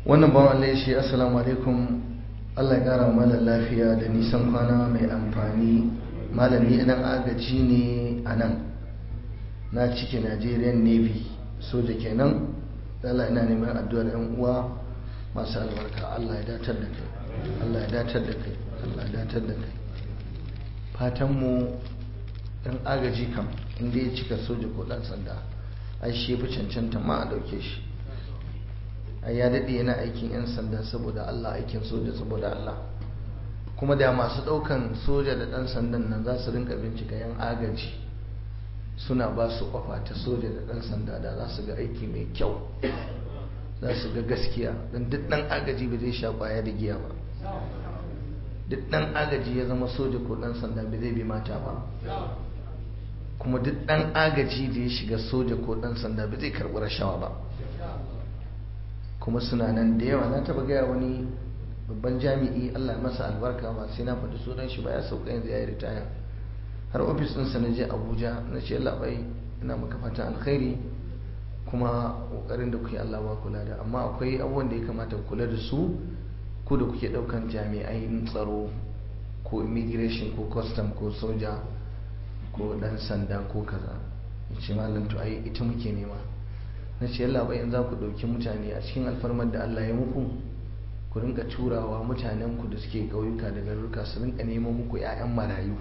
wannan bawan Allah shi assalamu alaikum Allah ya kara mana lafiya da nisan kwana mai amfani malami idan agaji ne a nan na cike Nigerian Navy soja kenan Allah ina neman addu'ar yan uwa masu albarka Allah ya datar da kai Allah ya datar da kai Allah ya datar da kai fatan mu dan agaji kam inda ya cika soja ko dan sanda ai shi fi cancanta ma a dauke shi ai ya dade yana aikin yan sanda saboda Allah aikin soja saboda Allah kuma da masu daukan soja da dan sandan nan za su rinka bincika yan agaji suna ba su kwafa ta soja da dan sanda da za su ga aiki mai kyau za su ga gaskiya don duk dan agaji ba zai sha kwaya da giya ba duk dan agaji ya zama soja ko dan sanda ba zai bi mata ba kuma duk dan agaji da ya shiga soja ko dan sanda ba zai karɓi rashawa ba kuma suna nan da yawa na taba gaya wani babban jami'i Allah masa albarka ba sai na faɗi sunan shi ba ya sauka yanzu ya yi ritaya har ofis ɗinsa na je Abuja na ce labai ina maka fatan alkhairi kuma ƙoƙarin da kuke Allah ba kula da amma akwai abubuwan da ya kamata kula da su ku da kuke ɗaukan jami'ai tsaro ko immigration ko custom ko soja ko ɗan sanda ko kaza ce malam to ai ita muke nema na ce yalla bayan za ku ɗauki mutane a cikin alfarmar da Allah ya muku ku rinka turawa mutanen ku da suke ƙauyuka da garuruka su rinka neman muku 'ya'yan marayu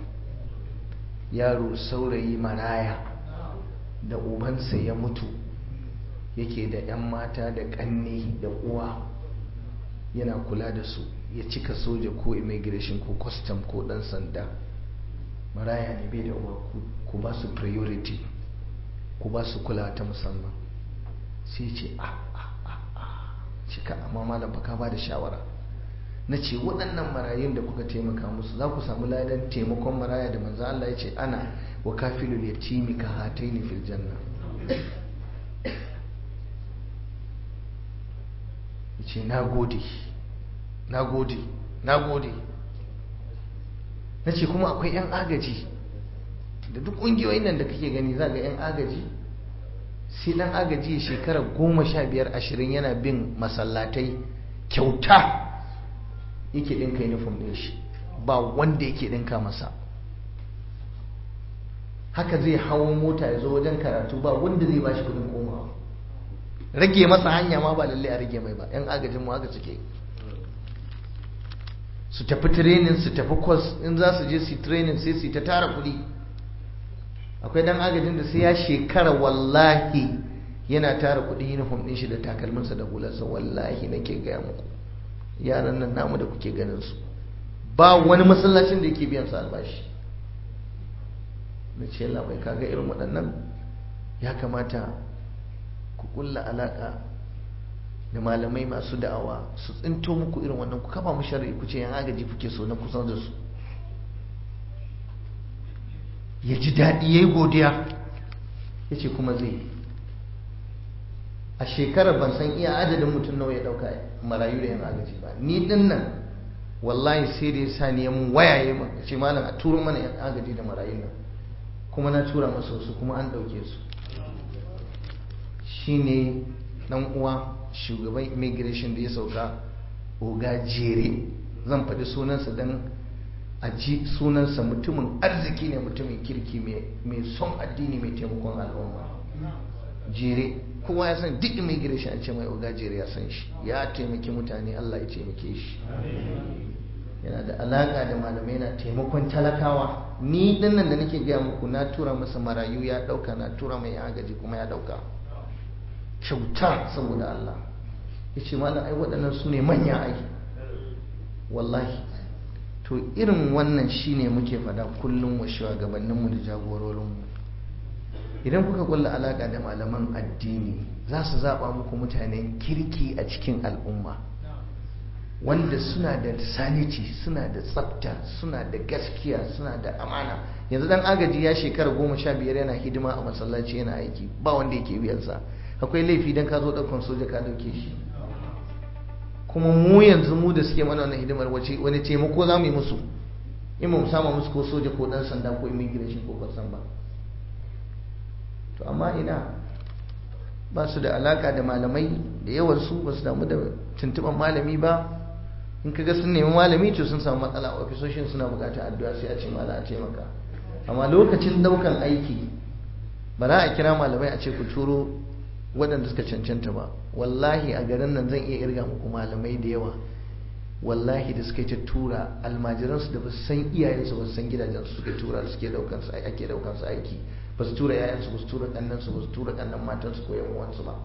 yaro saurayi maraya da ubansa ya mutu yake da 'yan mata da ƙanne da uwa yana kula da su ya cika soja ko immigration ko custom ko ɗan sanda maraya ne bai da uwa ku ba su priority ku ba su kula ta musamman sai ce a a a a cika amma malam baka ba da shawara na ce waɗannan marayun da kuka taimaka musu za ku samu ladan taimakon maraya da manzo Allah ya ce ana wa kafilul yatimi ka hataini fil janna yace na gode na gode na gode na ce kuma akwai 'yan agaji da duk ƙungiyoyin nan da kake gani za ga 'yan agaji sai dan agaji shekara goma sha biyar ashirin yana bin masallatai kyauta yake ɗinka uniform ɗin shi ba wanda yake ɗinka masa haka zai hawo mota ya zo wajen karatu ba wanda zai ba shi kudin komawa rage masa hanya ma ba lalle a rage mai ba yan agajin mu haka suke su tafi training su tafi course in za su je su training sai su ta tara kuɗi akwai dan agajin da sai ya shekara wallahi yana tara kudin uniform din shi da takalminsa da hularsa wallahi nake gaya muku yaran nan namu da kuke ganin su ba wani masallacin da yake biyan su albashi na ce Allah bai kaga irin waɗannan ya kamata ku kulla alaka da malamai masu da'awa su tsinto muku irin wannan ku kafa mu sharri ku ce yan agaji kuke so na kusan da su ya ji daɗi ya yi godiya ya ce kuma zai a shekarar ban san iya adadin mutum nawa ya ɗauka marayu da yan agaji ba ni ɗin nan wallahi sai da ya sa ni ya mun waya ya ce malam a turo mana yan agaji da marayu nan kuma na tura masa wasu kuma an ɗauke su shine ɗan uwa shugaban immigration da ya sauka oga jere zan faɗi sunansa don a ji sunansa mutumin arziki ne mutumin kirki mai son addini mai taimakon al'umma jere kowa ya san duk immigration an ce mai oga jere ya san shi ya taimaki mutane Allah ya taimake shi yana da alaka da malamai na taimakon talakawa ni dinnan da nake gaya muku na tura masa marayu ya dauka na tura mai agaji kuma ya dauka kyauta saboda Allah ya ce malam ai waɗannan su ne manya ai wallahi to irin wannan shine muke fada kullum wa shugabanninmu da jagororinmu idan kuka kulla alaka da malaman addini za su zaba muku mutanen kirki a cikin al'umma wanda suna da sanity suna da tsafta suna da gaskiya suna da amana yanzu dan agaji ya shekara goma sha biyar yana hidima a masallaci yana aiki ba wanda yake biyansa akwai laifi dan ka zo ɗaukan soja ka ɗauke shi kuma mu yanzu mu da suke mana wannan hidimar wace wani taimako za mu yi musu in ba mu sama musu ko soja ko dan sanda ko immigration ko kwasan ba to amma ina ba su da alaka da malamai da yawansu ba su damu da tuntuban malami ba in kaga sun nemi malami to sun samu matsala a ofisoshin suna bukatar addu'a sai a ce mala a taimaka amma lokacin daukan aiki ba za a kira malamai a ce ku turo waɗanda suka cancanta ba wallahi a garin nan zan iya irga muku malamai da yawa wallahi da suka yi ta tura almajiransu da ba su san iyayensu ba su san gidajensu suka tura da suke daukan su ake daukan su aiki ba su tura yayansu ba su tura kannansu ba su tura kannan matansu ko yan uwansu ba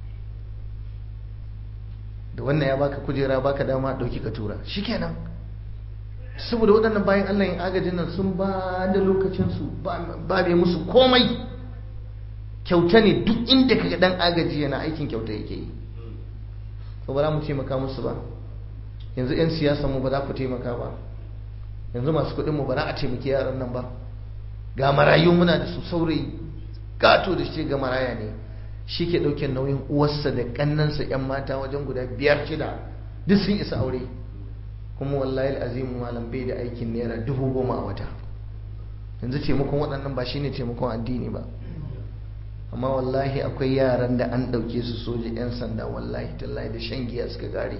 da wannan ya baka kujera baka dama dauki ka tura shikenan saboda waɗannan bayan Allah yin agajin nan sun ba da lokacinsu ba bai musu komai kyauta ne duk inda kaga dan agaji yana aikin kyauta yake yi ba ba za mu taimaka musu ba yanzu 'yan siyasa mu ba za ku taimaka ba yanzu masu kuɗin mu ba za a taimaki yaran nan ba ga marayu muna da su saurayi gato da shi ga maraya ne shi ke ɗauke nauyin uwarsa da ƙannansa 'yan mata wajen guda biyar shida duk sun isa aure kuma wallahi azimu malam bai da aikin naira dubu goma a wata yanzu taimakon waɗannan ba shine taimakon addini ba amma wallahi akwai yaran da an ɗauke su soja 'yan sanda wallahi tallahi da shan giya suka gare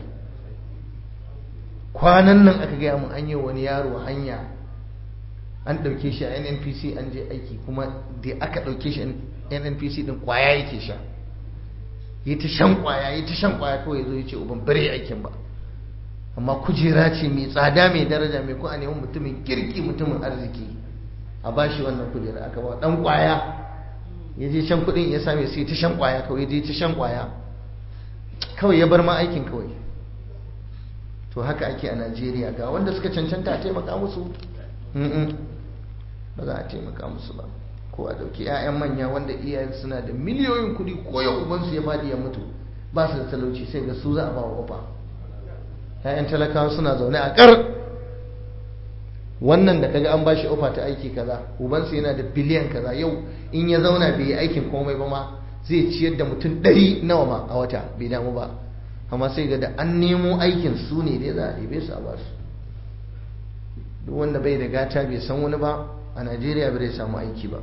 kwanan nan aka gaya mun an yi wani yaro hanya an ɗauke shi a nnpc an je aiki kuma da aka ɗauke shi nnpc ɗin kwaya yake sha yi ta shan kwaya yi ta shan kwaya kawai zo ya ce uban bare aikin ba amma kujera ce mai tsada mai daraja mai ko a neman mutumin kirki mutumin arziki a bashi wannan kujera aka ba dan kwaya ya je shan kuɗin ya same sai ta shan kwaya kawai ya je ta shan kwaya kawai ya bar ma aikin kawai to haka ake a najeriya ga wanda suka cancanta a taimaka musu ba za a taimaka musu ba ko a dauki 'ya'yan manya wanda iyayen suna da miliyoyin kudi ko ya ubansu ya fadi ya mutu ba su da talauci sai ga su za a ba wa ofa 'ya'yan talakawa suna zaune a kar wannan da kaga an bashi ofa ta aiki kaza ubansu yana da biliyan kaza yau in ya zauna bai yi aikin komai ba ma zai ciyar da mutum ɗari nawa ma a wata bai damu ba amma sai ga da an nemo aikin su ne dai za a ɗebe su a basu duk wanda bai da gata bai san wani ba a najeriya bai samu aiki ba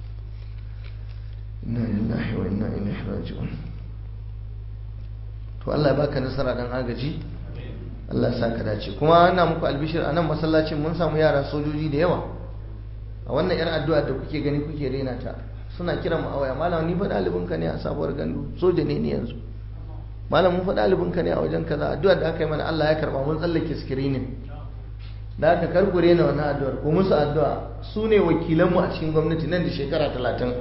inna lillahi wa inna ilaihi raji'un to Allah ya baka nasara dan agaji Allah ya saka dace kuma ana muku albishir a nan masallacin mun samu yara sojoji da yawa a wannan yar addu'a da kuke gani kuke rena ta suna kiran mu a waya malam ni fa dalibin ka ne a sabuwar gandu soja ne ni yanzu malam mun fa dalibin ka ne a wajen kaza addu'a da aka yi mana Allah ya karba mun tsallake screening da aka karkure na wannan addu'ar ko musu addu'a su ne wakilanmu a cikin gwamnati nan da shekara talatin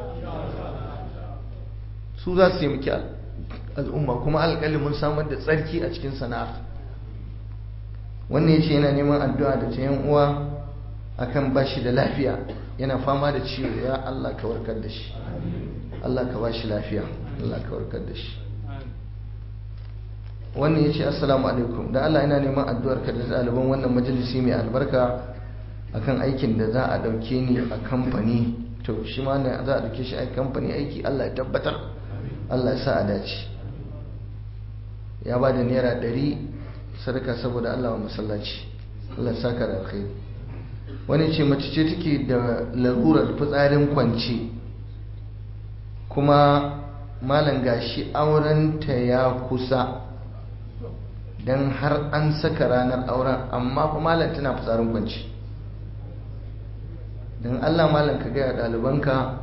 su za su taimaki al'umma kuma alƙali mun samar da tsarki a cikin sana'a wannan ya ce yana neman addu'a da ta yan uwa akan bashi da lafiya yana fama da ciwo ya Allah ka warkar da shi Allah ka bashi lafiya Allah ka warkar da shi wannan ya ce assalamu alaikum da Allah ina neman addu'ar ka da ɗaliban wannan majalisi mai albarka akan aikin da za a ɗauke ni a kamfani to shi ma ne za a ɗauke shi a kamfani aiki Allah ya tabbatar Allah ya sa a dace ya ba da naira ɗari sadaka saboda Allah wa masallaci Allah ya saka da alkhairi wani ce mace ce take da larurar fitsarin kwance kuma malam gashi aurenta ya kusa don har an saka ranar auren amma fa malam tana fitsarin kwanci don allah malam ka gaya ɗalibanka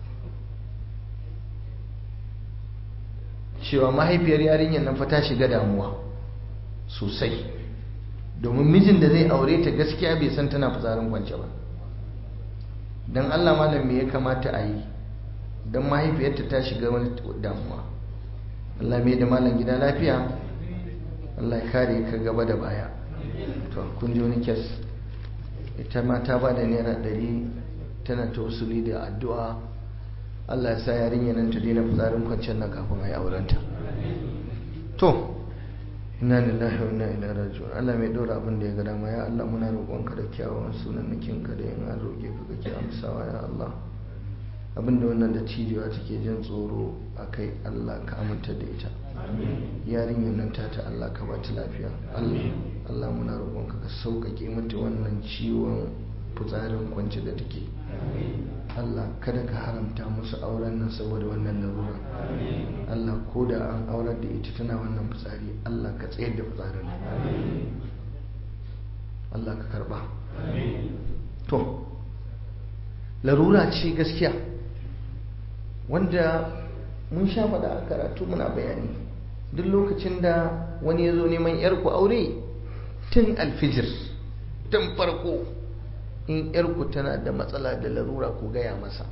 cewa mahaifiyar yarinyar nan fa ta shiga damuwa sosai domin mijin da zai aure ta gaskiya bai san tana fitsarin kwance ba don allah malam me ya kamata a yi don mahaifiyarta ta shiga wani damuwa allah mai da malam gida lafiya Allah ya kare ka gaba da baya to kun ji wani kes ita ma ta bada naira ɗari tana tausuli da addu'a Allah ya sa yarinya nan ta daina fitsarin kwanciyar nan kafin a yi aurenta to inna lillahi wa inna ilaihi raji'un Allah mai dora abin da ya ga dama ya Allah muna roƙonka da kyawawan sunan ka da in an roƙe ka kake amsawa ya Allah abinda wannan da cijewa take jin tsoro a kai Allah ka aminta da ita yarinyar nan ta ta Allah ka bata lafiya Allah muna roƙonka ka sauƙaƙe mata wannan ciwon fitsarin kwance da take Allah kada ka haramta musu auren nan saboda wannan larura Allah ko da an aurar da ita tana wannan fitsari Allah ka tsayar da fitsarin Allah ka karba to larura ce gaskiya wanda mun sha faɗa a karatu muna bayani duk lokacin da wani ya zo neman yarku aure tun alfijir tun farko in yarku tana da matsala da larura ku gaya masa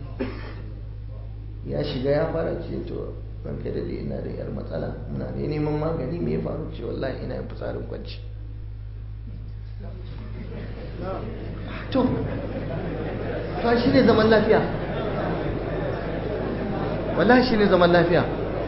ya shiga ya fara ce to ranka da ina da yar matsala muna ne neman magani me ya faru ce wallahi ina yin fitsarin kwanci to fa shi ne zaman lafiya wallahi shi ne zaman lafiya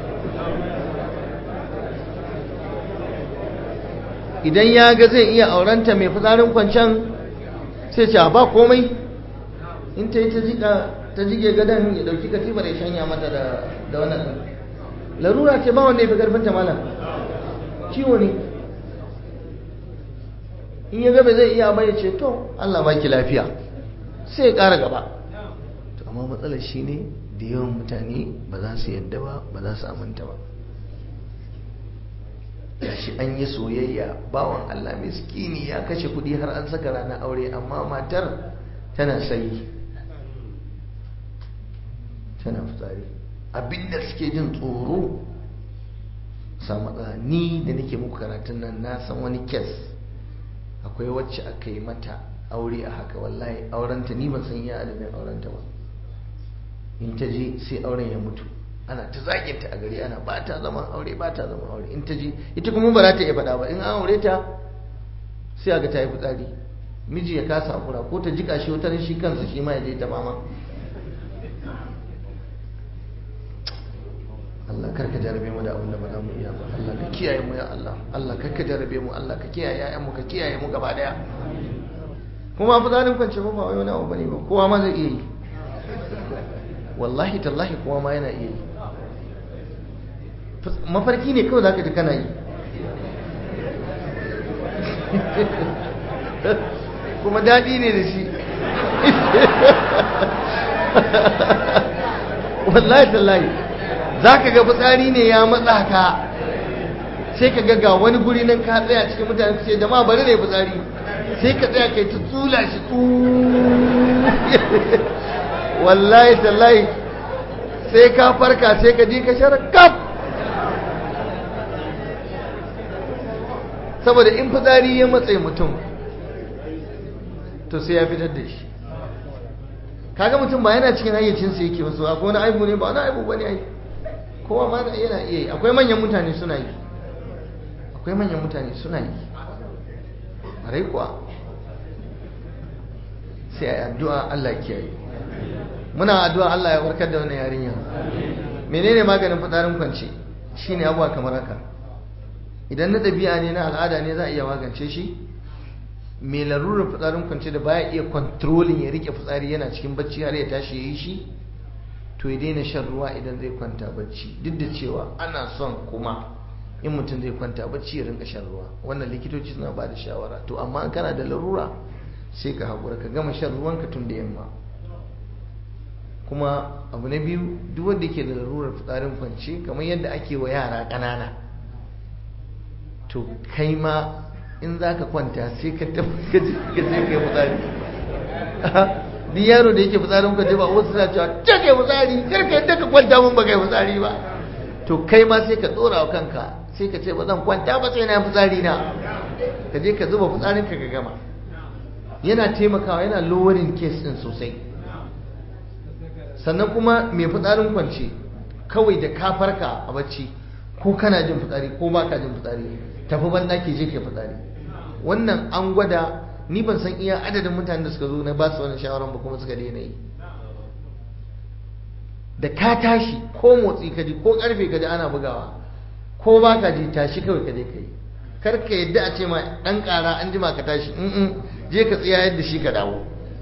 idan ya ga zai iya aurenta mai fitsarin kwancen sai ce ba komai in ta yi ta jika ta jige gadon ya dauki katifar ya shanya mata da da wannan din larura ce ba wanda ya fi karfin ta malam ciwo ne in ya gaba zai iya bai ce to Allah baki lafiya sai ya kara gaba to amma matsalar shi ne da yawan mutane ba za su yadda ba ba za su aminta ba shi an yi soyayya bawan Allah miskini ya kashe kudi har an saka ranar aure amma matar tana sayi tana fitsari abinda suke jin tsoro samu ni da nake muku karatun nan na san wani kes akwai wacce aka yi mata aure a haka wallahi aurenta ni ban san iya adadin aurenta ba in ta je sai auren ya mutu ana ta zaginta a gari ana ba ta zaman aure ba ta zaman aure in ta je ita kuma ba za ta iya faɗa ba in an aure ta sai aga ta yi fitsari miji ya kasa hakura ko ta jika shi wutar shi kansa shi ma ya je ta mama Allah karka jarabe mu da abin da ba za mu iya ba Allah ka kiyaye mu ya Allah Allah karka jarabe mu Allah ka kiyaye ƴaƴan mu ka kiyaye mu gaba daya kuma fitsarin kwance ba wai wani abu bane ba kowa ma zai iya yi wallahi tallahi kowa ma yana iya yi mafarki ne kawai za ka ji kana yi kuma daɗi ne da shi wallahi tallahi za ka ga fitsari ne ya matsa ka sai ka ga wani guri nan ka tsaya cikin mutane ce da ma bari ne fitsari sai ka tsaya kai ta tsula shi wallahi tallahi sai ka farka sai ka ji ka shara kaf saboda in fitsari ya matse mutum to sai ya fitar da shi kaga mutum ba yana cikin hayyacinsa yake wasu akwai wani aibu ne ba wani aibu bane ai kowa ma yana iya yi akwai manyan mutane suna yi akwai manyan mutane suna yi a rai kuwa sai a yi addu'a Allah kiyaye muna addu'a Allah ya warkar da wannan yarinya menene maganin fitsarin kwance shine abuwa kamar haka idan na ɗabi'a ne na al'ada ne za a iya magance shi mai larurar fitsarin kwance da baya iya kontrolin ya rike fitsari yana cikin bacci har ya tashi ya yi shi to ya daina shan ruwa idan zai kwanta bacci duk da cewa ana son kuma in mutum zai kwanta bacci ya rinka shan ruwa wannan likitoci suna ba da shawara to amma in kana da larura sai ka haƙura ka gama shan ruwanka tun da yamma kuma abu na biyu duk wanda ke da larurar fitsarin kwance kamar yadda ake wa yara ƙanana to kai ma in za ka kwanta sai ka tafi ka je ka yi fitsari duk yaro da yake fitsarin kwance ba wasu suna cewa ta kai fitsari kar ka yadda ka kwanta mun ba kai fitsari ba to kai ma sai ka tsora wa kanka sai ka ce ba zan kwanta ba sai na fitsari na ka je ka zuba fitsarin ka ka gama yana taimakawa yana lowering case din sosai sannan kuma mai fitsarin kwance kawai da ka farka a bacci ko kana jin fitsari ko ba ka jin fitsari tafi ban ɗaki je ke fitsari wannan an gwada ni ban san iya adadin mutanen da suka zo na ba su wannan shawaran ba kuma suka daina yi da ka tashi ko motsi ka ji ko karfe ka ji ana bugawa ko ba ka ji tashi kawai ka je ka yi kar ka yadda a ce ma ɗan ƙara an jima ka tashi je ka tsaya yadda shi ka dawo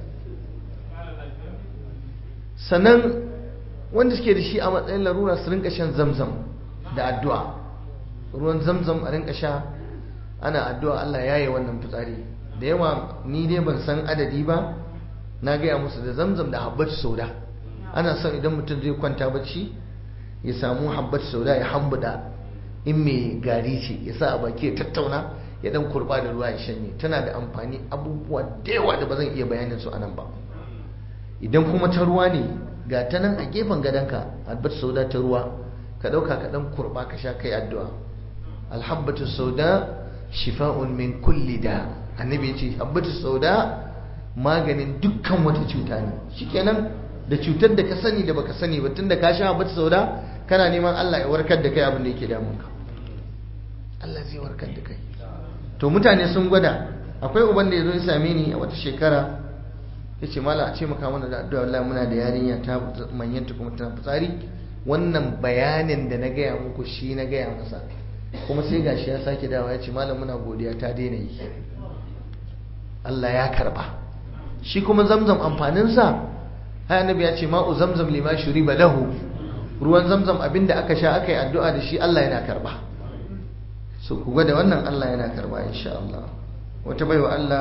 sannan wanda suke da shi a matsayin larura su rinka shan zamzam da addu'a ruwan zamzam a rinka sha ana addu'a Allah ya yi wannan fitsari da yawa ni dai ban san adadi ba na gaya musu da zamzam da habbatu sauda ana son idan mutum zai kwanta bacci ya samu habbatu sauda ya hambuda in mai gari ce ya sa a baki ya tattauna ya dan kurba da ruwa ya shanye tana da amfani abubuwa da yawa da ba zan iya bayanin su anan ba idan kuma ta ruwa ne ga ta nan a gefen gadonka habbatu sauda ta ruwa ka dauka ka dan kurba ka sha kai addu'a alhabbatu sauda shifa'un min kulli da annabi ya ce habbatu sauda maganin dukkan wata cuta ne shikenan da cutar da ka sani da baka sani ba tunda ka sha habbatu sauda kana neman Allah ya warkar da kai abin da yake damun ka Allah zai warkar da kai to mutane sun gwada akwai uban da ya zo ya same ni a wata shekara ya ce mala a ce maka mana da addu'a wallahi muna da yarinya ta manyanta kuma tana fitsari wannan bayanin da na gaya muku shi na gaya masa kuma sai gashi ya sake dawa ya ce malam muna godiya ta daina yi Allah ya karba shi kuma zamzam amfaninsa hai annabi ya ce ma'u zamzam lima shuriba lahu ruwan zamzam abinda aka sha aka yi addu'a da shi Allah yana karba so ku gwada wannan Allah yana karba insha Allah wata baiwa Allah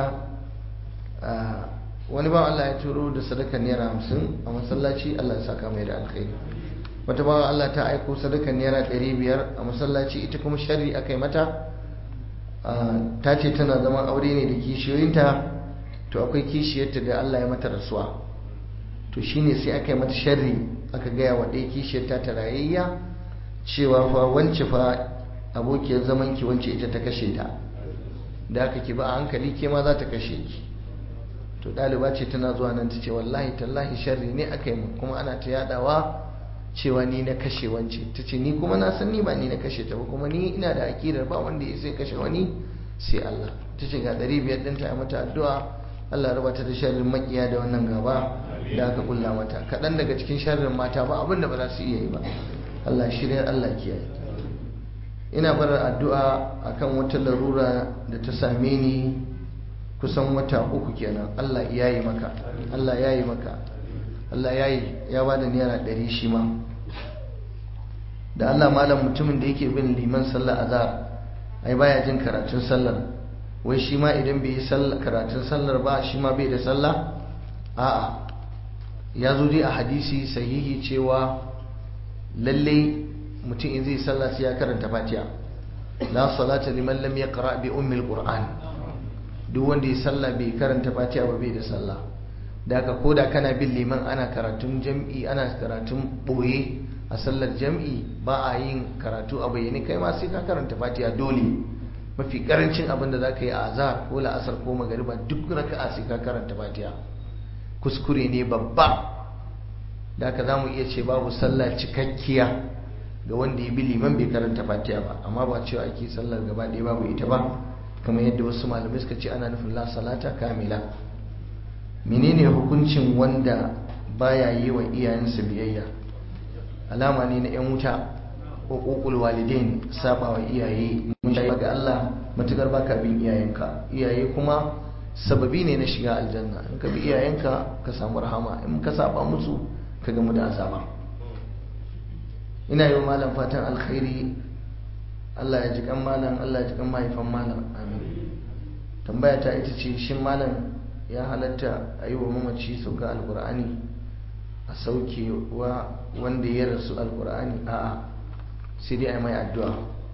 wani ba Allah ya turo da sadaka naira hamsin a masallaci Allah ya saka mai da alkhairi wata bawa Allah ta aiko sadaka naira ɗari biyar a masallaci ita kuma sharri aka yi mata ta ce tana zaman aure ne da kishiyoyinta to akwai kishiyarta da Allah ya mata rasuwa to shine sai aka yi mata sharri aka gaya wa ɗaya kishiyarta ta rayayya cewa fa wance fa abokiyar zaman ki wance ita ta kashe ta da aka ki ba a hankali ke ma za ta kashe ki to ɗaliba ce tana zuwa nan ta ce wallahi tallahi sharri ne aka yi kuma ana ta yadawa cewa ni na kashe wance ta ce ni kuma na san ni ba ni na kashe ta ba kuma ni ina da aƙidar ba wanda ya sai kashe wani sai Allah ta ce ga ɗari biyar ɗin ta mata addu'a Allah raba ta da sharrin makiya da wannan gaba da aka kulla mata kaɗan daga cikin sharrin mata ba abin da ba za su iya yi ba Allah shirya Allah kiyaye ina barar addu'a akan wata larura da ta same ni kusan wata uku kenan Allah ya yi maka Allah ya yi maka Allah ya yi ya ba da naira ɗari shi ma da Allah malam mutumin da yake bin liman sallar azhar ai baya jin karatun sallar wai shi ma idan bai yi karatun sallar ba shi ma bai da sallah a'a ya zo dai a hadisi sahihi cewa lalle mutum in zai sallah sai ya karanta fatiha la salata liman lam yaqra bi ummil qur'an duk wanda ya sallah bai karanta fatiha ba bai da sallah da haka koda kana bin liman ana karatun jam'i ana karatun boye a sallar jam'i ba a yin karatu a bayyane kai ma sai ka karanta fatiha dole mafi karancin abin da zaka yi a azhar ko la'asar ko magariba duk raka'a sai ka karanta fatiha kuskure ne babba da haka zamu iya ce babu sallah cikakkiya ga wanda ya bi liman bai karanta fatiha ba amma ba cewa ake sallar gaba ɗaya babu ita ba kamar yadda wasu malamai suka ce ana nufin la salata kamila menene hukuncin wanda baya yi wa iyayensa biyayya alama ne na yan wuta uququl walidain saba wa iyaye mun shayi ga Allah matukar baka bin iyayenka iyaye kuma sababi ne na shiga aljanna in ka bi iyayenka ka samu rahama in ka saba musu ka gamu da azaba ina yi wa malam fatan alkhairi Allah ya ji kan malam Allah ya ji kan mahaifan malam amin tambaya ta ita ce shin malam ya halatta a yi wa mamaci sauka alkur'ani a sauke wa wanda ya rasu alkur'ani a'a sai dai a yi mai addu'a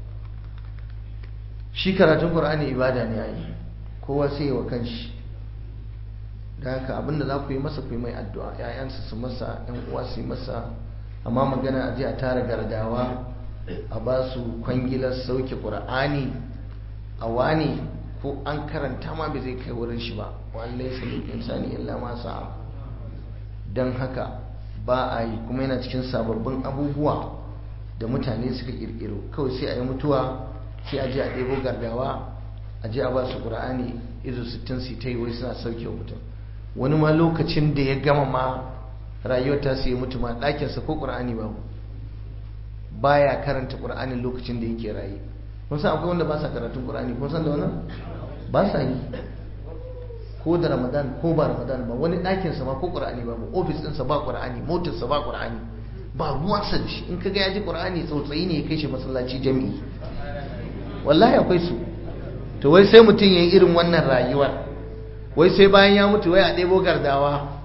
shi karatun qur'ani ibada ne ai kowa sai wa kanshi da haka abinda za ku yi masa ku yi mai addu'a ‘ya'yansa su masa ‘yan uwa su yi masa amma magana a je a tara gardawa a ba su kwangilar sauke ƙur'ani a wani ko an karanta ma bai zai kai wurin shi ba wallai sai insani illa ma sa'a don haka ba a yi kuma yana cikin sababbin abubuwa da mutane suka kirkiro kawai sai a yi mutuwa sai a je a ɗebo gardawa a je a ba su ƙur'ani izo sittin su ta yi wai suna sauke wa mutum wani ma lokacin da ya gama ma rayuwar ta sai mutu ma ɗakinsa ko ƙur'ani babu baya karanta ƙur'anin lokacin da yake raye kun san akwai wanda ba sa karatun ƙur'ani kun san da wannan ba sa yi ko da ramadan ko ba ramadan ba wani ɗakinsa ma ko ƙur'ani babu ofis ɗinsa ba ƙur'ani motarsa ba ƙur'ani ba ruwansa da shi in kaga ya ji ƙur'ani tsautsayi ne ya kai shi masallaci jami'i wallahi akwai su to wai sai mutum ya yi irin wannan rayuwar wai sai bayan ya mutu wai a ɗebo gardawa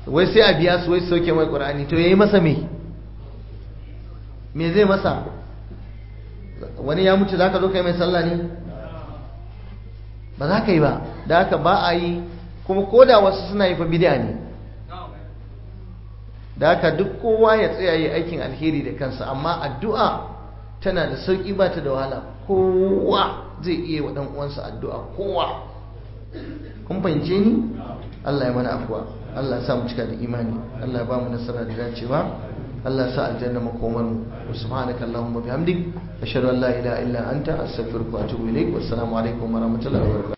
wai sai a biya su wai sauke mai ƙur'ani to yayi masa me me zai masa wani ya mutu zaka zo kai mai sallah ne ba za ka yi ba da haka ba a yi kuma koda wasu suna yi fa bid'a ne da haka duk kowa ya tsaya yi aikin alheri da kansa amma addu'a tana da sauki ba ta da wahala kowa zai iya wa dan uwansa addu'a kowa kun fahimce ni Allah ya mana afuwa Allah ya sa mu cika da imani Allah ya ba mu nasara da dacewa Allah ya sa aljanna makomar mu subhanaka allahumma bihamdik ashhadu an la ilaha illa anta astaghfiruka wa atubu ilaik wassalamu alaikum wa rahmatullahi wa barakatuh